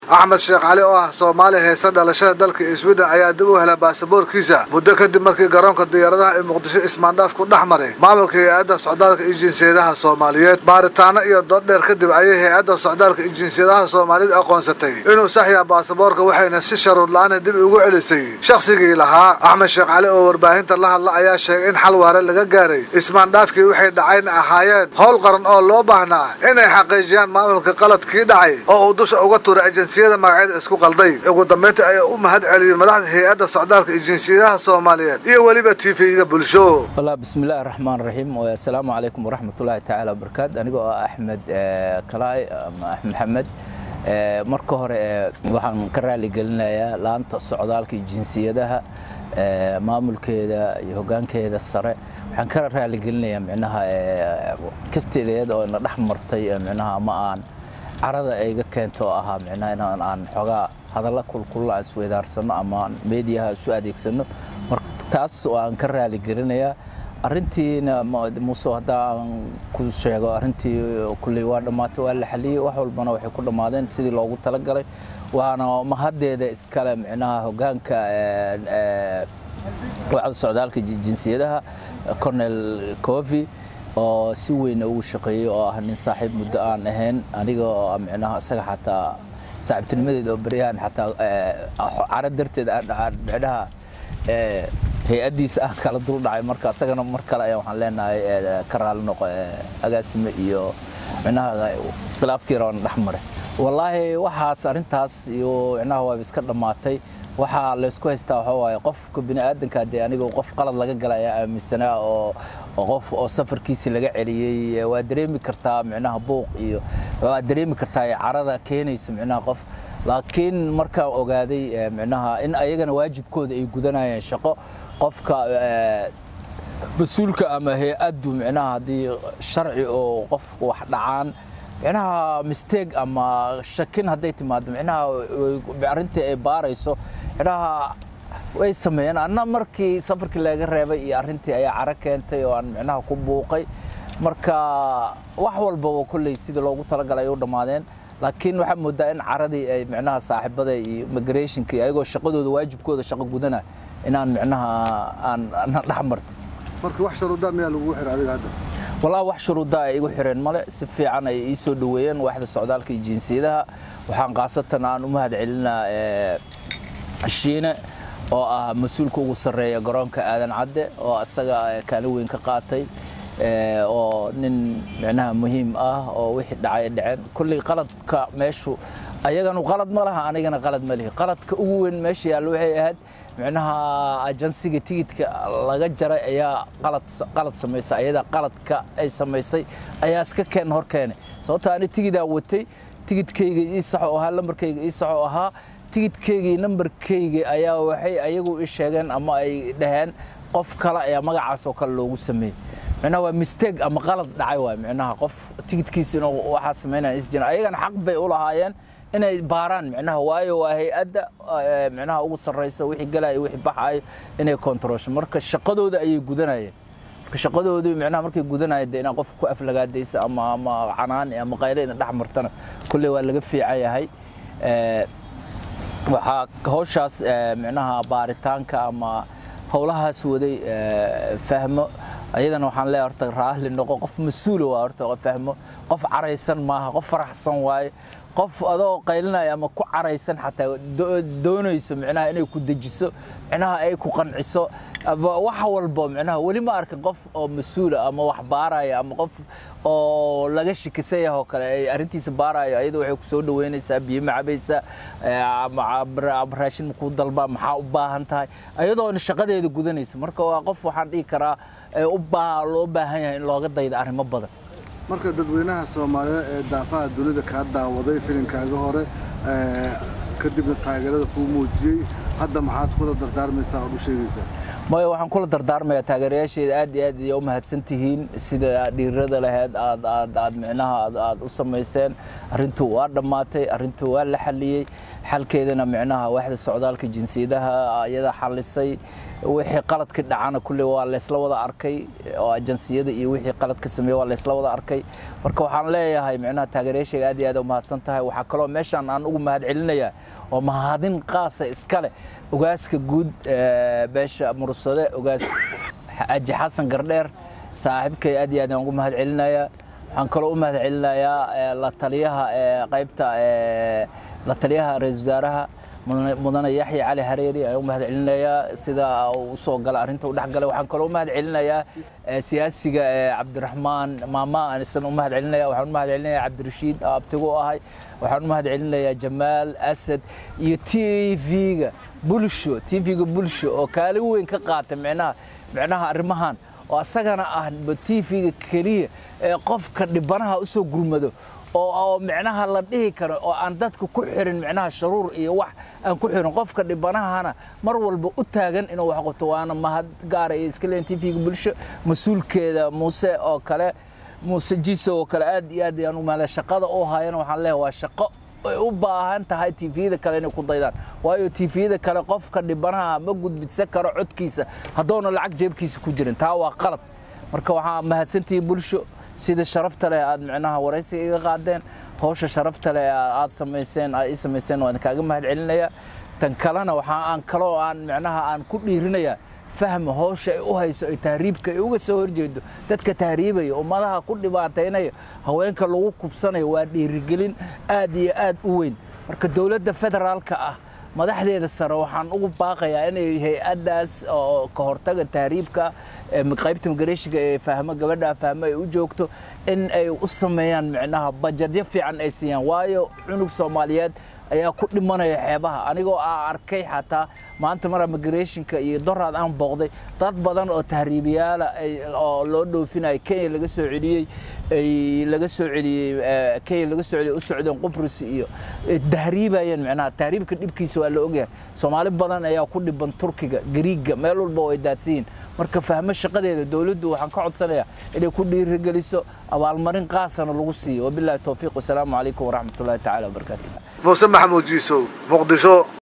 axmed sheekh cali oo ah soomaali heesa dhalashada dalka sweden ayaa dib u helay baasaboorkiisa muddo kadib markii garoonka diyaaradaha ee muqdisho ismaandhaaf ku dhex maray maamulka hay-adda socdaalka iyo jinsiyadaha soomaaliyeed baaritaano iyo dood dheer kadib ayay hay-adda socdaalka iyo jinsiyadaha soomaaliyed aqoonsatay inuu saxyaa baasaboorka waxayna si sharuur la-aana dib ugu celisay shakhsigii lahaa axmed sheekh cali oo warbaahinta la hadla ayaa sheegay in xal waare laga gaaray ismaandhaafkii waxay dhacayna ahaayeen howl qaran oo loo baahnaa inay xaqiijiyaan maamulka qaladkii dhacay oo uu dusha uga tuuray jinsiyada magacyada isku qalday ugu dambayntii ayaa u mahad celiyey madaxda hay-adda socdaalka iyo jinsiyadaha soomaaliyeed iyo weliba tv-ga bulsho والله بسم الله الرحمن الرحيم والسلام عليكم ورحمة الله تعالى وبركاته أنا أحمد كلاي أحمد محمد marka hore waxaan ka raali gelinayaa laanta socdaalka iyo jinsiyadaha maamulkeeda iyo hogaankeeda sare waxaan ka raali gelinayaa micnaha kasteedeed oo ina dhex martay micnaha ama aan carada ayga keento oo ahaa micnaha inaan aan xoogaa hadalla kulkulla aan isweydaarsano ama aan meediyaha isu adeegsano marka taas waan ka raali gelinayaa arrintiina muuse haddaan ku sheego arrintii kulley waa dhammaatay waa la xaliyey wax walbana waxay ku dhammaadeen sidii loogu talagalay waana mahaddeeda iskale micnaha hogaanka wacda socdaalka jinsiyadaha cornel covi oo si weyn ugu shaqeeyey oo ah nin saaxiib muddo aan ahayn aniga oo micnaha isaga xataa saaxiibtinimadeeda oo beryahan xataa caro darteed micnaha hay-addiisa aan kala dul dhacay marka isagana mar kale ayaa waxaan leenahay ka raali noqo agaasime iyo micnaha khilaafkii raban dhex maray wallaahi waxaas arrintaas iyo micnaha waaba iska dhammaatay waxaa laysku haystaa waxaa waaye qofka bini aadanka dee aniga qof qalad laga gala ayaa aaminsanaa oo qof oo safarkiisi laga celiyey waa dareemi kartaa micnaha buuq iyo waa dareemi kartaa carada keenayso micnaha qof laakiin markaan ogaaday micnaha in ayagana waajibkooda ay gudanayeen shaqo qofka mas-uulka ama hay-addu micnaha haddii sharci oo qofku wax dhacaan micnaha mistake ama shakin hadday timaado micnaha arrintii ay baarayso micnaha way sameeyeen anna markii safarkii laga reebay iyo arrintii ayaa caro keentay oo aan micnaha ku buuqay marka wax walbaba kolley sidii loogu talagalay ay u dhammaadeen laakiin waxaa moodaa in caradii ay micnaha saaxiibada iyo immigrationka ayagoo shaqadooda waajibkooda shaqo gudana inaan micnaha aan dhex martay marka wax sharuudaa miyaa lagugu xiray adiga hadda wallahi wax shuruudaa ay igu xireen male si fiican ay ii soo dhoweeyeen waaxda socdaalka iyo jinsiyadaha waxaan khaasatan aan u mahad celinaa shiine oo ah mas-uulka ugu sarreeya garoonka aadan cadde oo asaga kaalin weyn ka qaatay oo nin micnaha muhiim ah oo wixii dhacay dhaceen kulley qaladka meeshu ayaganu qalad ma laha anigana qalad ma lihi qaladka ugu weyn meesha yaallo waxay ahayd micnaha ajansiga tigidka laga jaray ayaa qalad qalad samaysay ayada qaladka ay samaysay ayaa iska keen hor keenay sababtoo ani tigidaan watay tigidkayga ii saxo ahaa lambarkayga ii saxo ahaa tigidkaygii nambarkayga ayaa waxay ayagu ii sheegeen ama ay dhaheen qof kale ayaa magacaas oo kale loogu sameeyey micnaha waa mistake ama qalad dhacay waay micnaha qof tigidkiisa inuu waxaa samaynaya is jiran ayagana xaq bay u lahaayeen inay baaraan micnaha waayo waa hay-adda micnaha ugu sarraysa wixii galaayo wixii baxaayo inay kontrolsho marka shaqadooda ayay gudanayeen marka shaqadoodu micnaha markay gudanayeen dee inaan qofka ku aflagaadaysa ama ama canaani ama qayle ina dhex martana kolley waa laga fiican yahay waxaa hawshaas micnaha baaritaanka ama howlahaas waday fahmo ayadana waxaan leeyahay horta raahli noqo qof mas-uula waa horta fahmo qof caraysan maaha qof faraxsan waaye qof adoo qaylinaya ama ku caraysan xataa doonayso micnaha inay ku dejiso micnaha ay ku qanciso wax walbo micnaha weli ma arkin qof oo mas-uula ama wax baaraya ama qof oo laga shikisan yahay oo kale ay arrintiisa baarayo ayada waxay ku soo dhaweynaysaa biyo ma cabaysaa raashin makuu dalbaa maxaa u baahan tahay ayadoona shaqadeeda gudanaysa marka waa qof waxaan dhihi karaa loo baahan yahay in looga dayda arrimo badan marka dadweynaha soomaaliyeed ee daafaha dunida kaa daawaday filinkaaga hore kadibna taageerada kuu muujiyey hadda maxaad kula dardaarmaysaa ood u sheegaysaa maya waxaan kula dardaarmayaa taageerayaasheeda aad iyo aad iyo u mahadsan tihiin sida dhiirada laheyd aad aad aad micnaha aad u samayseen arrintu waa dhammaatay arrintu waa la xaliyey xalkeedana micnaha waaxda socdaalka jinsiyadaha iyada xalisay wixii qaladka dhacana kulle waa laysla wada arkay oo ajansiyada iyo wixii qaladka sameeye waa laysla wada arkay marka waxaan leeyahay micnaha taageerayaashayga aad iyo aad u mahadsan tahay waxaa kaloo meeshaan aan ugu mahad celinayaa oo mahadin qaasa iskale ogaaska guud beesha mursade ogaas aji xasan gardheer saaxiibkay aad iyo aad aan ugu mahad celinayaa waxaan kaloo u mahad celinayaa la taliyaha qaybta la taliyaha ra-isul wasaaraha mudane yaxya cali hareeri ayaan u mahad celinayaa sida uu usoo gala arrinta u dhex galay waxaan kaloo u mahad celinayaa siyaasiga cabdiraxmaan maama aan isna u mahad celinaya waxaan u mahad celinayaa cabdirashiid abtigu u ahay waxaan u mahad celinayaa jamaal asad iyo t v-ga bulsho t v-ga bulsho oo kaalin weyn ka qaata micnaha micnaha arrimahan oo asagana ah t v-ga keliya ee qofka dhibanaha usoo gurmado oo micnaha la dhihi karo oo aan dadka ku xirin micnaha sharuur iyo wax aan ku xirin qofka dhibanahana mar walba u taagan inuu wax qabto waana mahad gaara iyo iska leen t v-ga bulsho mas-uulkeeda muuse oo kale muuse jiso oo kale aad iyo aad ayaan u mahada shaqada u haayana waxaan leeyahay waa shaqo ay u baahan tahay tviyada kale inay ku daydaan waayo tviyada kale qofka dhibanaha ma gudbidsan karo codkiisa haddoona lacag jeebkiisa ku jirin taa waa qalad marka waxaa mahadsantihiin bulsho sida sharafta leh aad micnaha waraysiga iga qaadeen hawsha sharafta leh aad samayseen aad ii samayseen waan kaaga mahad celinaya tan kalena waxaa aan kaloo aan micnaha aan ku dhiirinayaa fahma hawsha ay u hayso ay tahriibka ay uga soo horjeedo dadka tahriibaya ummadaha ku dhibaataynaya haweenka lagu kubsanayo waa dhiirigelin aad iyo aad u weyn marka dowladda federaalka ah madaxdeeda sare waxaan ugu baaqayaa inay hay-addaas oo ka hortaga tahriibka qaybta migareeshiga ee fahmo gabadha fahmo ay u joogto in ay u sameeyaan micnaha bajadyo fiican ay siiyaan waayo cunug soomaaliyeed ayaa ku dhimanaya xeebaha anigoo aa arkay xataa maanta maraa migrationka iyo doraad aan booqday dad badan oo tahriibiyaala oo loo dhoofinaya kenya laga soo celiyey ay laga soo celiyey kenya laga soo celiyey u socdeen qubrus iyo tahriibayeen micnaha tahriibka dhibkiisa waa la ogyahay soomaali badan ayaa ku dhiban turkiga gariiga meel walba oo ay daadsan yihin marka fahmo shaqadeeda dowladdu waxaan ka codsanayaa inay ku dhiirigeliso abaalmarin qaasana lagu siiyo wabillahi towfiiq wasalaamu calaykum waraxmatullahi tacaala wabarakaatu muuse maxamuud jiisow muqdisho